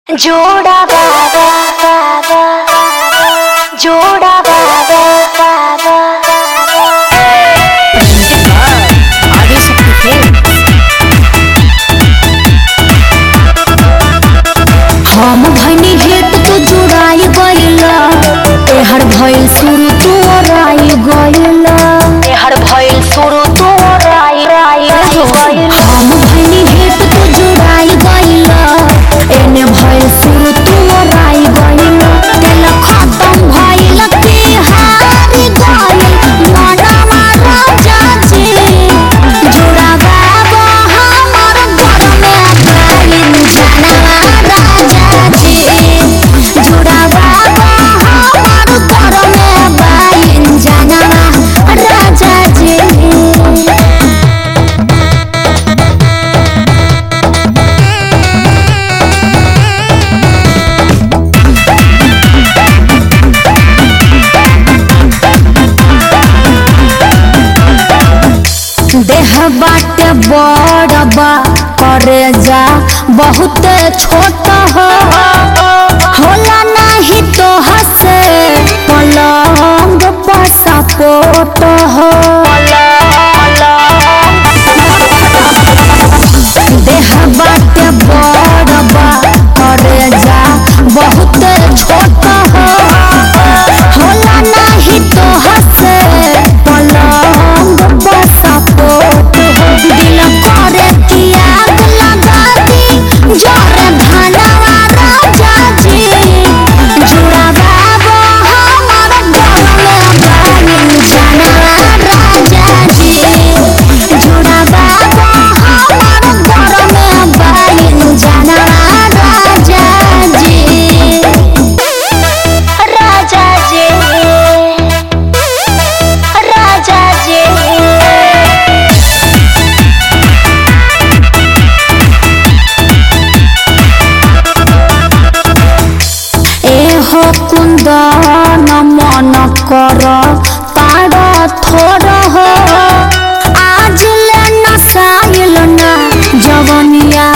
जोड़ा बाबा बाबा जोड़ा बाबा बाबा आगे शक्ति खेल हम भनी हेत तू जुड़ाई गइला एहर भइल शुरू तू ओराई गइला हर भइल शुरू तो राई राई गइल हम भनी हेत तू जुड़ाई गइला एने भइल शुरू तू ओराई गइला तेल खत्म भइल की हारी गइल मनवा राजा जी जुड़ा बाबा हमर घर में गइल जनवा राजा जी जुड़ा बाबा हमर घर में गइल जनवा राजा जी देह बाटे बड़बा करे जा बहुत छोट हो होला नहीं तो हसे पलंग पर सपोट हो देह बाटे बड़बा करे जा बहुत छोट हो होला नहीं तो हसे पलंग पर सपोट हो दिल करे कि आग लगा दी जोरे धनवा राजा जी जुड़ा बाबा हमर घर में बानी जनवा राजा जी जुड़ा बाबा हमर घर में बानी जनवा राजा जी राजा जी राजा जी एहो कुंदन मन कर तार थोर हो आज ले नसाइल ना जवनिया